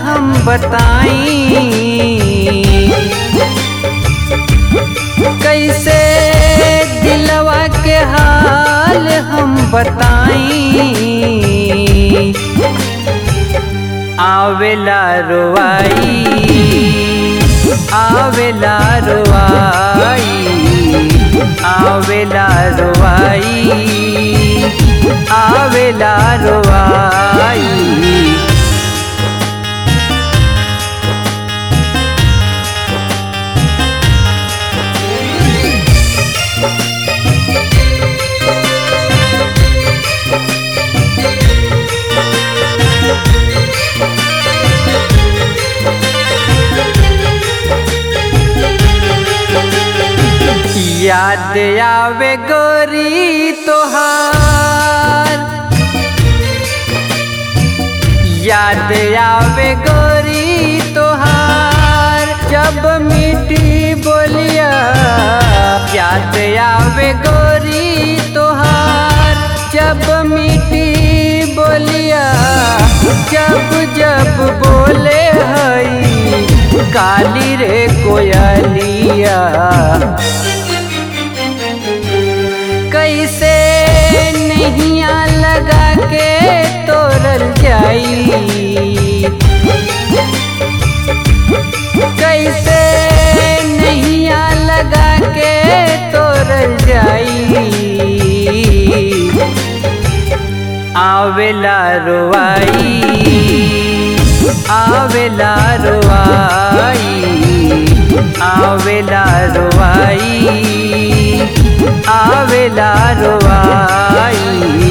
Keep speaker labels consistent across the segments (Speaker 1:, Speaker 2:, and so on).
Speaker 1: हम बताई कैसे दिलवा के हाल हम बताई आवेला रोवाई आवेला रोवाई आवेला रोवाई आवेला रोवाई याद आवे गोरी तोहार याद आवे गोरी तोहार जब मीठी बोलिया याद आवे गोरी तोहार जब मीठी बोलिया जब जब बोले हई काली रे कोयलिया कैसे नैया लगा के तोरल जाई कैसे नैया लगा के तोरल जाई आवेला रोवाई आवेला रोवाई आवेला रोवाई आवेला रोवाई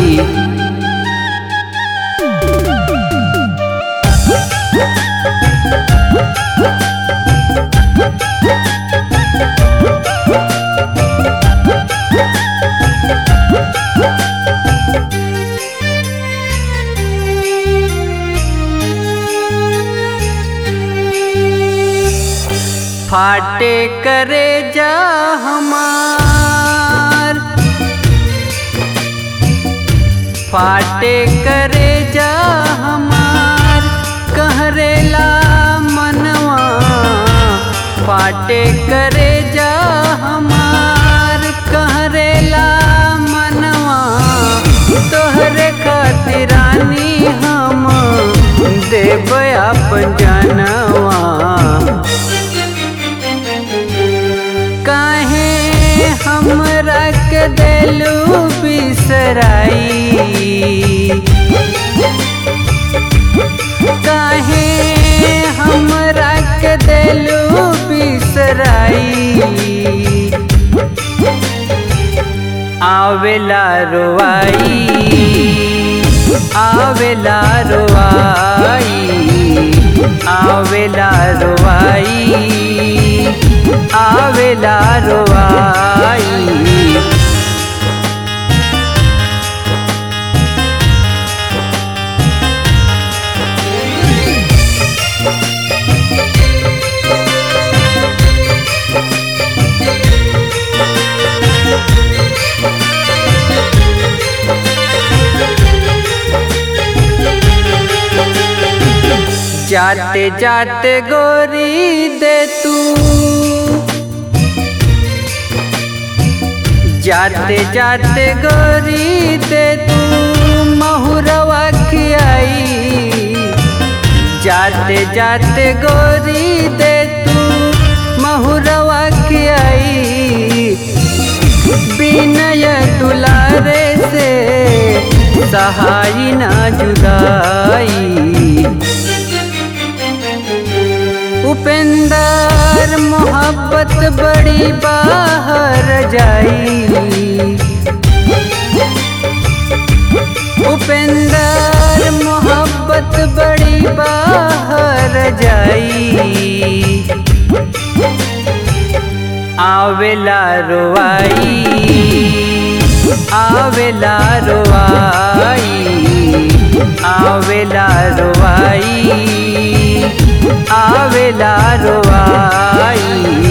Speaker 1: फाटे करे जा हमार फाटे करे जा हमार कहरेला मनवा फाटे करे जा हमार कहरेला मनवा तोहरे खातिरानी हम देव अपन जनवा काहे हमरा के देलू बिसराई काहे हमरा के देलू बिसराई आवेला रोवाई आवेला रोवाई आवेला रोवाई आवेला रोवाई जाते जाते गोरी दे तू जाते जाते गोरी दे तू महुरवा खियाई जाते जाते गोरी दे तू महुरवा खियाई बिनय दुलारे से सहाई ना जुदाई उपेंदर मोहब्बत बड़ी बाहर जाई उपेंदर मोहब्बत बड़ी बाहर जाई आवेला रोवाई आवेला रोवाई आवेला रोवाई आवेला रोवाई